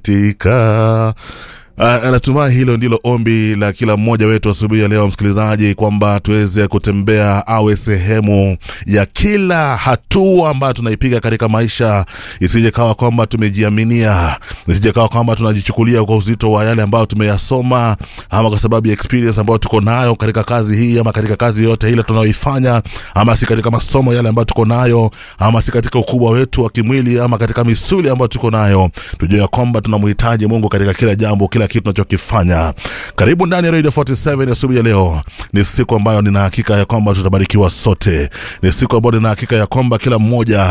katika Uh, natumai hilo ndilo ombi la kila mmoja wetu asubuhi ya leo msikilizaji, kwamba tuweze kutembea awe sehemu ya kila hatua ambayo tunaipiga katika maisha, isije kawa kwamba tumejiaminia, isije kawa kwamba tunajichukulia kwa uzito wa yale ambayo tumeyasoma, ama kwa sababu ya experience ambayo tuko nayo katika kazi hii, ama katika kazi yote ile tunayoifanya, ama si katika masomo yale ambayo tuko nayo, ama si katika ukubwa wetu wa kimwili, ama katika misuli ambayo tuko nayo, tujue ya kwamba tunamhitaji Mungu katika kila jambo, kila kitu tunachokifanya. Karibu ndani ya Radio 47 asubuhi ya leo. Ni siku ambayo nina hakika ya kwamba tutabarikiwa sote, ni siku ambayo nina hakika ya kwamba kila mmoja